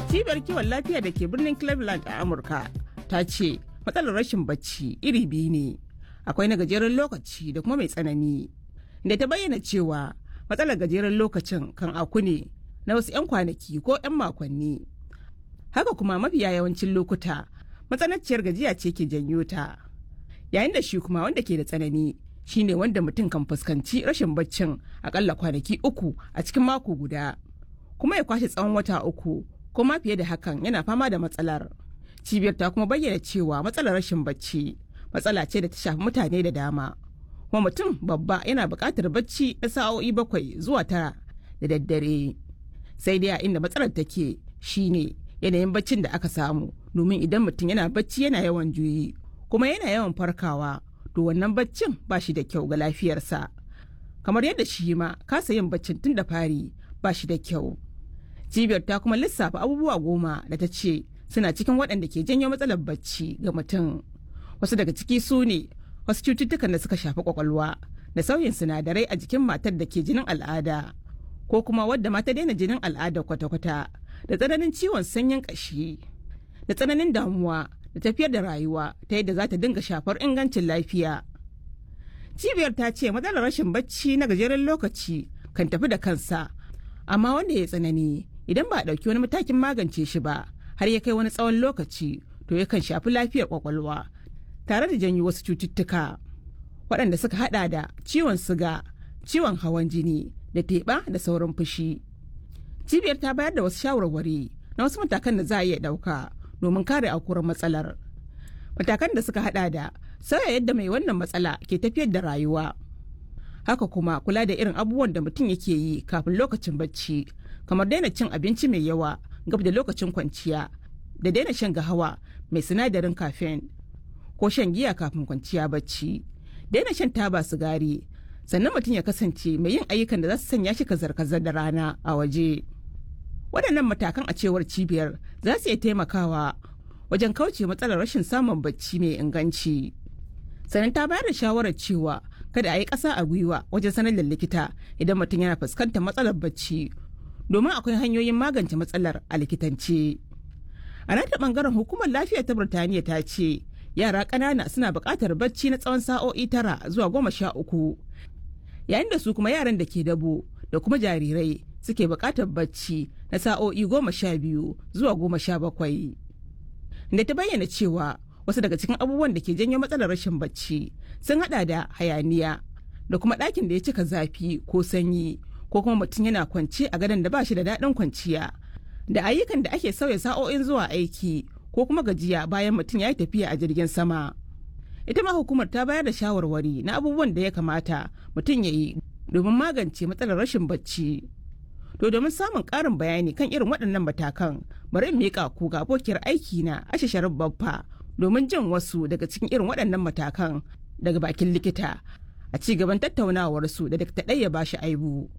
cibiyar kiwon lafiya da ke birnin cleveland a amurka ta ce matsalar rashin bacci iri biyu ne akwai na gajeren lokaci da kuma mai tsanani da ta bayyana cewa matsalar gajeren lokacin kan aku ne na wasu 'yan kwanaki ko 'yan makonni haka kuma mafiya yawancin lokuta matsananciyar gajiya ce ke janyo ta yayin da shi kuma wanda ke da tsanani shine wanda mutum kan fuskanci rashin baccin akalla kwanaki uku a cikin mako guda kuma ya kwashe tsawon wata uku ko ma fiye da hakan yana fama da matsalar cibiyar ta kuma bayyana cewa matsalar rashin bacci matsala ce da ta shafi mutane da dama kuma mutum babba yana buƙatar bacci na sa'o'i bakwai zuwa tara da daddare sai dai a inda matsalar take shine yanayin baccin da aka samu domin idan mutum yana bacci yana yawan juyi kuma yana yawan farkawa to wannan baccin ba shi da kyau ga lafiyarsa kamar yadda shi ma kasa yin baccin tun da fari ba shi da kyau cibiyar ta kuma lissafa abubuwa goma da ta ce suna cikin waɗanda ke janyo matsalar bacci ga mutum wasu daga ciki su ne wasu cututtukan da suka shafi kwakwalwa da sauyin sinadarai a jikin matar da ke jinin al'ada ko kuma wadda mata daina jinin al'ada kwata-kwata da tsananin ciwon sanyin ƙashi da tsananin damuwa da tafiyar da rayuwa ta yadda za ta dinga shafar ingancin lafiya cibiyar ta ce matsalar rashin bacci na gajeren lokaci kan tafi da kansa amma wanda ya tsanani idan ba a ɗauki wani matakin magance shi ba har ya kai wani tsawon lokaci to yakan shafi lafiyar kwakwalwa tare da janyo wasu cututtuka waɗanda suka hada da ciwon siga ciwon hawan jini da teɓa da sauran fushi cibiyar ta bayar da wasu shawarwari na wasu matakan da za a iya ɗauka domin kare aukuwar matsalar matakan da suka hada da sauya yadda mai wannan matsala ke tafiyar da rayuwa haka kuma kula da irin abubuwan da mutum yake yi kafin lokacin bacci kamar daina cin abinci mai yawa gab da lokacin kwanciya da daina shan gahawa mai sinadarin caffeine ko shan giya kafin kwanciya bacci daina shan taba sigari sannan mutum ya kasance mai yin ayyukan da za su sanya shi kazar-kazar da rana a waje waɗannan matakan a cewar cibiyar za su iya taimakawa wajen kauce matsalar rashin samun bacci mai inganci sannan ta bayar da shawarar cewa kada a yi ƙasa a gwiwa wajen sanar da likita idan mutum yana fuskantar matsalar bacci domin akwai hanyoyin magance matsalar a likitance a nata bangaren hukumar lafiya ta birtaniya ta ce yara ƙanana suna buƙatar bacci na tsawon sa'o'i tara zuwa goma sha uku yayin da su kuma yaran da ke dabo da kuma jarirai suke buƙatar bacci na sa'o'i goma sha biyu zuwa goma sha bakwai da ta bayyana cewa wasu daga cikin abubuwan da ke janyo matsalar rashin bacci sun hada da hayaniya da kuma ɗakin da ya cika zafi ko sanyi ko kuma mutum yana kwance a gadon da ba shi da daɗin kwanciya da ayyukan da ake sauya sa'o'in zuwa aiki ko kuma gajiya bayan mutum ya yi tafiya a jirgin sama ita ma hukumar ta bayar da shawarwari na abubuwan da ya kamata mutum ya yi domin magance matsalar rashin bacci to domin samun ƙarin bayani kan irin waɗannan matakan bari in miƙa ku ga abokiyar aiki na ashe sharif babba domin jin wasu daga cikin irin waɗannan matakan daga bakin likita a ci gaban tattaunawarsu da dakta ɗaya ba shi aibu.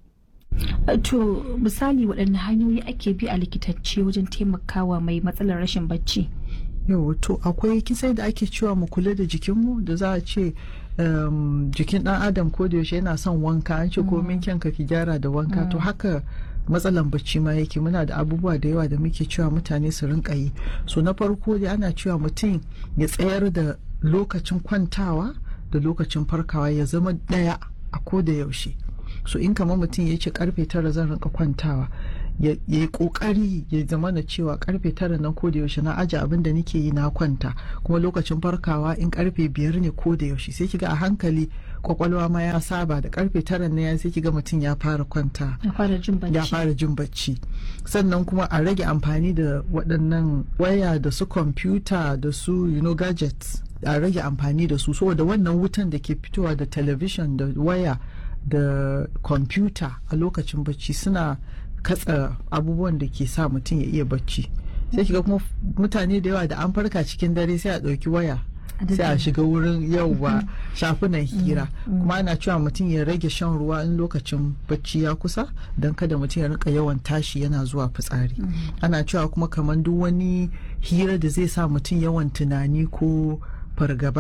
To misali waɗanne hanyoyi ake bi a likitacce wajen taimakawa mai matsalar rashin bacci? Yau to akwai kisai da ake cewa mu kula da jikinmu da za a ce jikin ɗan adam ko da yaushe yana son wanka an ce komin kyanka ki gyara da wanka to haka matsalan bacci ma yake muna da abubuwa da yawa da muke cewa mutane su rinka yi so na farko dai ana cewa mutum ya tsayar da lokacin kwantawa da lokacin farkawa ya zama ɗaya a ko da yaushe so in kamar mutum ya ce karfe tara zan rinka kwantawa ya yi kokari ya zama na cewa karfe tara nan ko da yaushe na aje abin da nake yi na kwanta kuma lokacin farkawa in karfe biyar ne ko da yaushe sai kiga a hankali kwakwalwa ma ya saba da karfe tara ne sai kiga mutum ya fara kwanta ya fara jin bacci ya fara jin bacci sannan kuma a rage amfani da waɗannan waya da su kwamfuta da su you know gadgets a rage amfani da su saboda wannan wutan da ke fitowa da television da waya da kwamfuta a lokacin bacci suna katsa abubuwan da ke sa mutum ya iya bacci sai kiga kuma mutane da yawa da an farka cikin dare sai a ɗauki waya sai a shiga wurin yauwa shafunan hira kuma ana cewa mutum ya rage shan ruwa in lokacin bacci ya kusa don kada mutum ya rinka yawan tashi yana zuwa fitsari ana cewa kuma kamar duk wani hira da zai sa mutum yawan tunani ko fargaba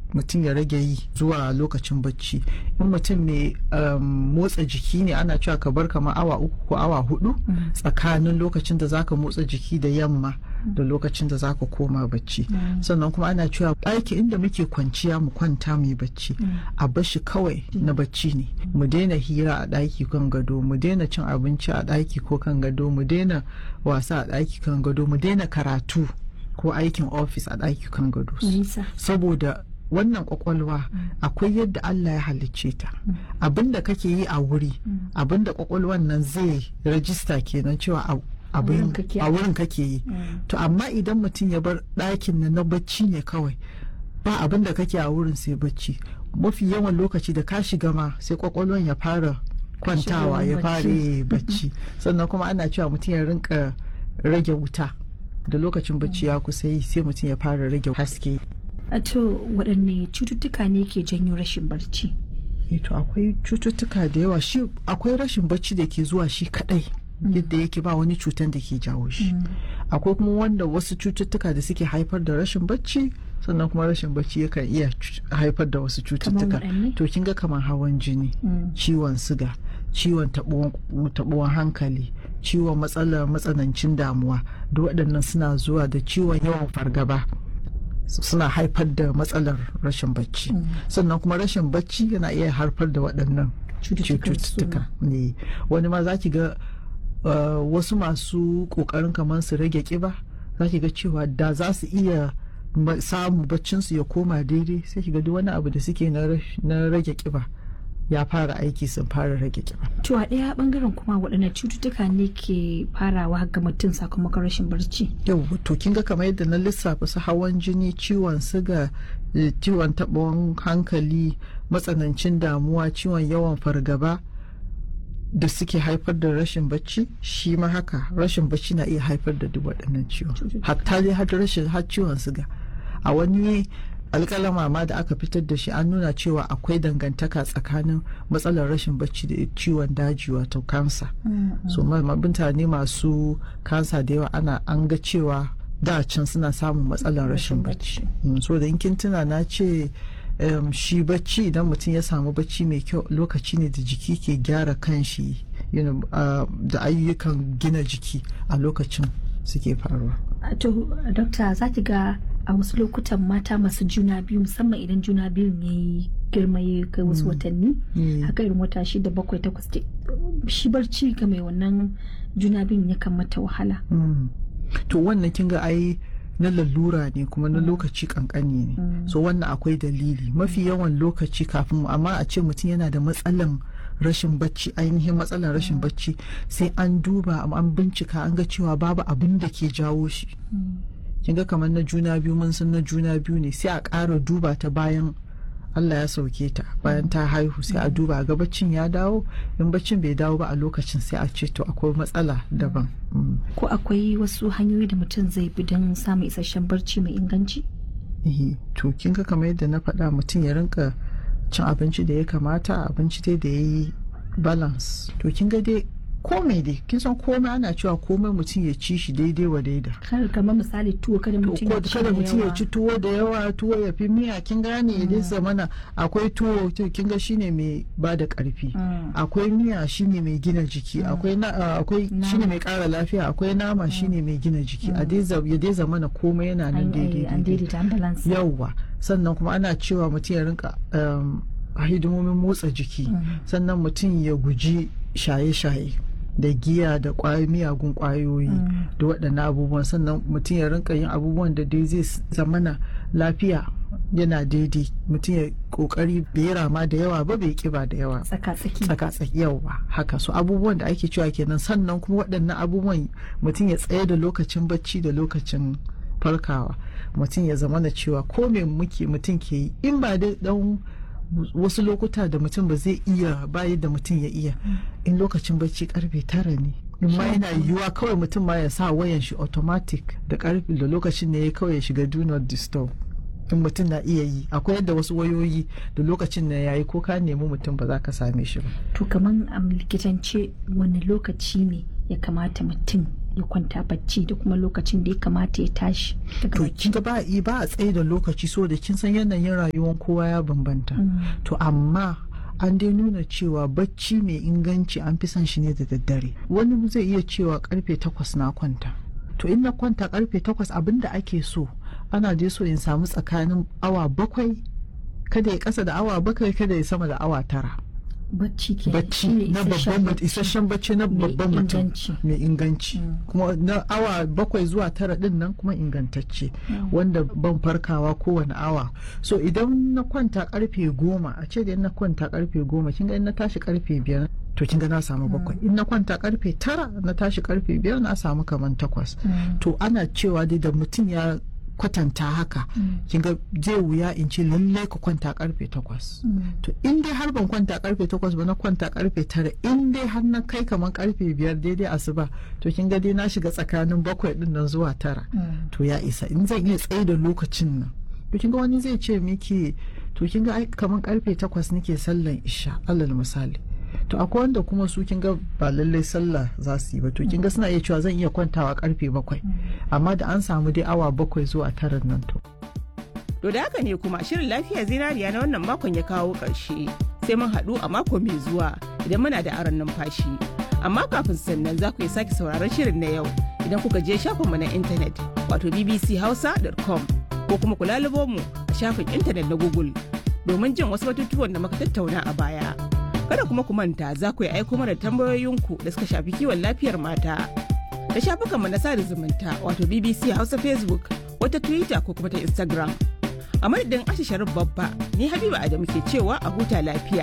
mutum ya rage yi zuwa lokacin bacci in mutum mai um, motsa jiki ne ana cewa ka bar kamar awa uku ko awa hudu tsakanin lokacin da zaka motsa jiki da yamma da lokacin da zaka koma bacci sannan kuma ana cewa ɗaki inda muke kwanciya mu kwanta mu yi bacci a bashi kawai na bacci ne mu daina hira a ɗaki kan gado mu daina cin abinci a ɗaki ko kan gado mu daina wasa a ɗaki kan gado mu daina karatu ko aikin ofis a ɗaki kan gado Nisa. saboda wannan kwakwalwa akwai yadda Allah ya halicce ta abinda kake yi a wuri abinda kwakwalwan nan zai rajista kenan cewa a abin wurin kake a wurin kake yi to amma idan mutum ya bar ɗakin nan na bacci ne kawai ba abin da kake a wurin sai bacci mafi yawan lokaci da ka shiga ma sai kwakwalwan ya fara kwantawa ya fara yi bacci sannan kuma ana cewa mutum ya rinka rage wuta da lokacin bacci ya kusa yi sai mutum ya fara rage haske A to waɗanne cututtuka ne ke janyo rashin barci? Eh, to akwai cututtuka da yawa shi akwai rashin bacci da ke zuwa shi kadai yadda yake ba wani cutan da ke jawo shi akwai kuma wanda wasu cututtuka da suke haifar da rashin bacci sannan kuma rashin bacci yakan iya cu- haifar da wasu cututtuka waɗanne? to kin ga kamar hawan jini ciwon siga ciwon taɓuwan taɓuwan hankali ciwon matsalar matsanancin damuwa duk waɗannan suna zuwa da ciwon yawan fargaba suna haifar da matsalar rashin bacci sannan kuma rashin bacci yana iya haifar da waɗannan Cututtukan cututtuka ne wani ma za ki ga uh, wasu masu ƙoƙarin kamar su rage ƙiba za ki ga cewa da za su iya ma- samu baccinsu ya koma daidai sai ki ga duk wani abu da suke na rash- na rage ƙiba ya fara aiki sun fara rage ƙiba To a ɗaya ɓangaren kuma waɗanne cututtuka ne ke farawa ga mutum sakamakon rashin barci? yau to kin ga kamar yadda na lissafa su hawan jini ciwon siga eh, ciwon taɓon hankali matsanancin damuwa ciwon yawan fargaba da suke haifar da rashin bacci shi ma haka rashin bacci na iya haifar da duk waɗannan ciwon hatta dai har rashin har ciwon siga a wani alƙalama ma da aka fitar da shi an nuna cewa akwai dangantaka tsakanin matsalar rashin bacci da ciwon daji wato kansa so ma- ma- mutane masu kansa da yawa ana an ga cewa da can suna samun matsalar rashin bacci Mm, so da in kin tuna na ce em, shi bacci idan mutum ya samu bacci mai kyau lokaci ne da jiki ke gyara kanshi you know, uh, da ayyukan gina jiki a lokacin suke faruwa A To, dokta za ki ga a wasu lokutan mata masu juna biyu musamman idan juna biyun ya yi girma ya kai wasu watanni Mm. haka irin wata shida bakwai takwas ke- shi barci ga mai wannan juna biyun yakan mata wahala. Mm. to wannan kin ga ai na lalura ne kuma na lokaci kankani ne so wannan akwai dalili mafi yawan lokaci kafin amma a ce mutum yana da matsalan rashin bacci ainihin matsalan rashin bacci sai an duba an bincika an ga cewa babu abin da ke jawo shi kin ga kamar na juna biyu mun san na juna biyu ne sai a ƙara duba ta bayan Allah ya sauke ta bayan ta haihu sai a duba ga baccin ya dawo in baccin bai dawo ba a lokacin sai a ce to akwai matsala daban Mm. Ko akwai wasu hanyoyi da mutum zai bi don samun isasshen barci mai inganci? Eh, to kin ga kamar yadda na faɗa mutum ya rinka cin abinci da ya kamata abinci dai da ya yi balance to kin ga dai komai dai kin san komai ana cewa komai mutum ya ci shi daidai wa daida Kar kamar misali tuwo kada mutum ko ya ci kada da mutum ya yawa. ci tuwo da yawa tuwo ya fi miya kin gane ya dai zamana akwai tuwo to kin ga shine mai ba da karfi Mm. akwai miya shine mai gina jiki akwai na ah, akwai shine mai kara lafiya akwai nama shine mai gina jiki a dai za- ya dai zamana komai yana nan An- daidai eh, An daidai daidaita an balance. yauwa sannan kuma ana cewa mutum ya rinka um, hidimomin motsa jiki sannan mutum ya guji shaye-shaye da giya da kwayoyi miyagun kwayoyi da waɗannan abubuwan sannan mutum ya rinka yin abubuwan da dai zai zamana lafiya yana daidai mutum ya kokari bai rama da yawa ba bai kiba da yawa Tsaka-tsaki. tsaka tsaki yawa haka so abubuwan da ake cewa kenan sannan kuma waɗannan abubuwan mutum ya tsaye da lokacin bacci da lokacin farkawa mutum ya zama da cewa ko me muke mutum ke yi in ba da dan wasu lokuta da mutum ba zai iya ba yadda mutum ya iya in lokacin bacci karfe tara ne in ma yana yiwuwa kawai mutum ma ya sa wayan shi automatic da karfe da lokacin ne ya kawai ya shiga do not disturb in mutum na iya yi akwai yadda wasu wayoyi da lokacin na yayi ko ka nemi mutum ba za ka same shi ba To kamar a likitance wani lokaci ne ya kamata mutum ya kwanta bacci da kuma lokacin da ya kamata ya tashi daga to bacci kin ga ba ba a tsaye da lokaci so da kin san yanayin rayuwar kowa ya bambanta to amma an dai nuna cewa bacci mai inganci an fi son shi ne da daddare wani zai iya cewa karfe takwas na kwanta to in na kwanta karfe takwas abinda ake so ana je so in samu tsakanin awa bakwai kada ya kasa da awa bakwai kada ya sama da awa tara bacci ke bacci shine na isasshen babban mutum bacci. isasshen bacci na Mai babban mutum inganci. mai inganci kuma na awa bakwai zuwa tara din nan kuma ingantacce wanda ban farkawa kowane awa so idan na kwanta karfe goma a ce da in na kwanta karfe goma kin ga in na tashi karfe biyar to kin ga na samu bakwai in na kwanta karfe tara na tashi karfe biyar na samu kaman takwas to ana cewa dai da mutum ya kwatanta haka kin ga zai wuya in ce lallai ka kwanta karfe takwas to in dai har ban kwanta karfe takwas ba na kwanta karfe tara in dai har na kai kamar karfe biyar daidai asuba to kin ga dai na shiga tsakanin bakwai din nan zuwa tara to ya isa in zan iya tsaye da lokacin nan to kin ga wani zai ce miki to kin ga ai kamar karfe takwas nake sallan isha alal misali to akwai wanda kuma su kin ga ba lallai sallah za su yi ba to kin ga suna iya cewa zan iya kwantawa karfe bakwai amma da an samu dai awa bakwai zuwa tara nan to To da haka ne kuma shirin lafiya zinariya na wannan makon ya kawo ƙarshe sai mun haɗu a mako mai zuwa idan muna da aron numfashi. Amma kafin sannan za ku iya sake sauraron shirin na yau idan kuka je shafinmu na intanet wato bbchausa.com ko kuma ku lalubo mu a shafin intanet na Google domin jin wasu batutuwan da muka tattauna a baya. Kada kuma ku manta za ku yi aiko mana tambayoyinku da suka shafi kiwon lafiyar mata. Da shafukanmu na sada zumunta wato BBC Hausa Facebook wata Twitter ko kuma ta Instagram. A madadin Asha Sharif Babba, ni Habiba Adamu ke cewa a huta lafiya.